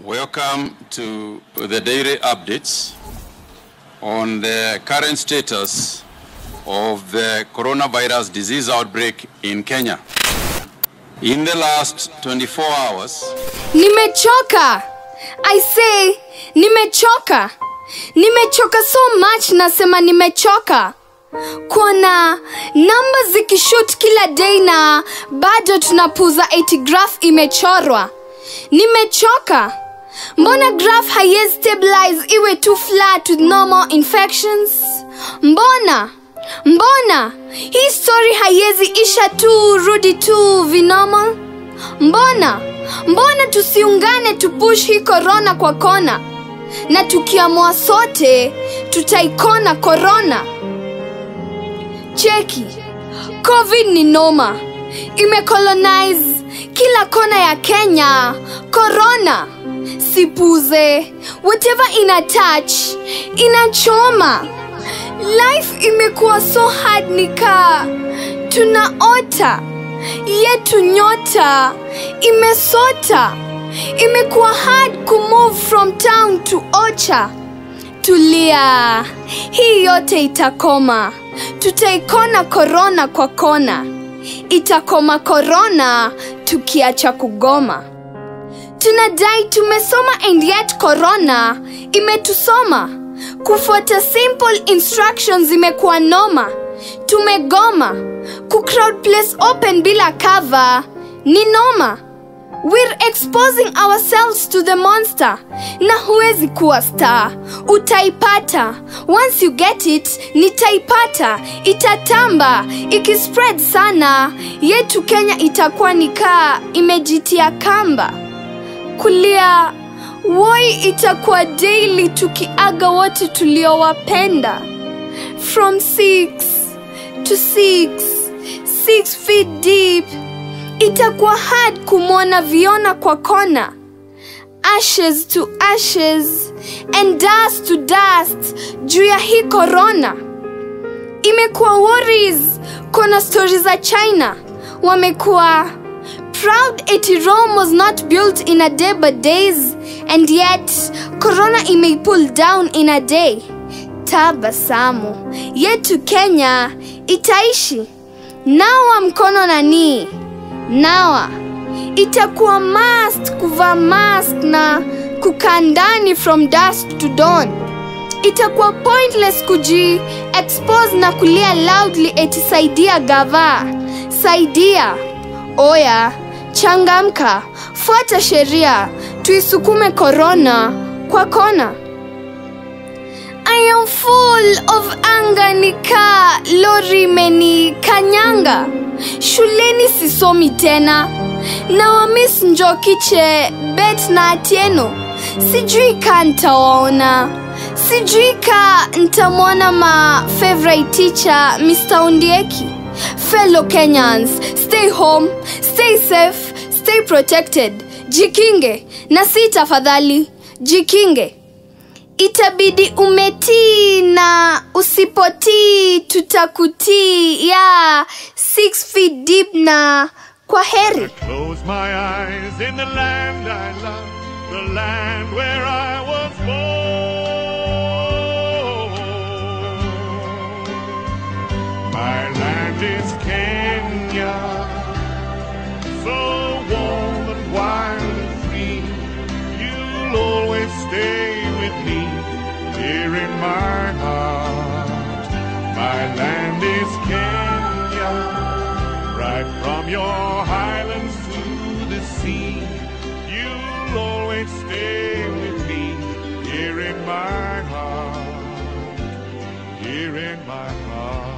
Welcome to the daily updates on the current status of the coronavirus disease outbreak in Kenya. In the last 24 hours, Nimechoka. I say nimechoka. Nimechoka so much nasema nimechoka. Kuona namba zikishoot kila day na bado tunapuza 80 graph imechorwa. Nimechoka. Mbona graph haiwezi stabilize iwe tu flat with normal infections? Mbona? Mbona? Hii story haiwezi isha tu rudi tu vinormal? Mbona? Mbona tusiungane tupush hii korona kwa kona? Na tukiamua sote tutaikona korona. Cheki. Covid ni noma. Imecolonize kila kona ya Kenya. Corona. Sipuze. Whatever ina touch, inachoma. Life imekuwa so hard nika tunaota yetu nyota imesota imekuwa hard kumove from town to ocha tulia hii yote itakoma tutaikona korona kwa kona itakoma korona tukiacha kugoma tunadai tumesoma and yet corona imetusoma kufuata simple instructions imekuwa noma tumegoma kucrowd place open bila cover ni noma we're exposing ourselves to the monster na huwezi kuwa star utaipata once you get it nitaipata itatamba ikispread sana yetu kenya itakuwa nikaa imejitia kamba kulia woi itakuwa daily tukiaga wote tuliowapenda from six to six six feet deep itakuwa hard kumwona viona kwa kona ashes to ashes and dust to dust juu ya hii korona imekuwa worries kona stori za china wamekuwa proud eti rome was not built in a day but days and yet corona imeipull down in a day tabasamu yetu kenya itaishi nawa mkono nanii nawa itakuwa must kuvaa mask na kukaa ndani from dusk to dawn itakuwa pointless kuji expose na kulia loudly eti saidia gava saidia oya changamka fuata sheria tuisukume korona kwa kona I am full of anger nika lori imeni kanyanga shuleni sisomi tena na wamis njokiche bet na atieno sijui ka ntawaona sijui ka ntamwona ma favorite teacher mr undieki fellow kenyans stay home stay safe stay protected jikinge na si tafadhali jikinge itabidi umetii na usipotii tutakutii ya six feet deep na kwa heri Close my eyes in the land I love, the land where I was born. My land is Kenya, so warm and wild and free. You'll always stay with me here in my heart. My land is Kenya right from your highlands to the sea. You'll always stay with me here in my heart, here in my heart.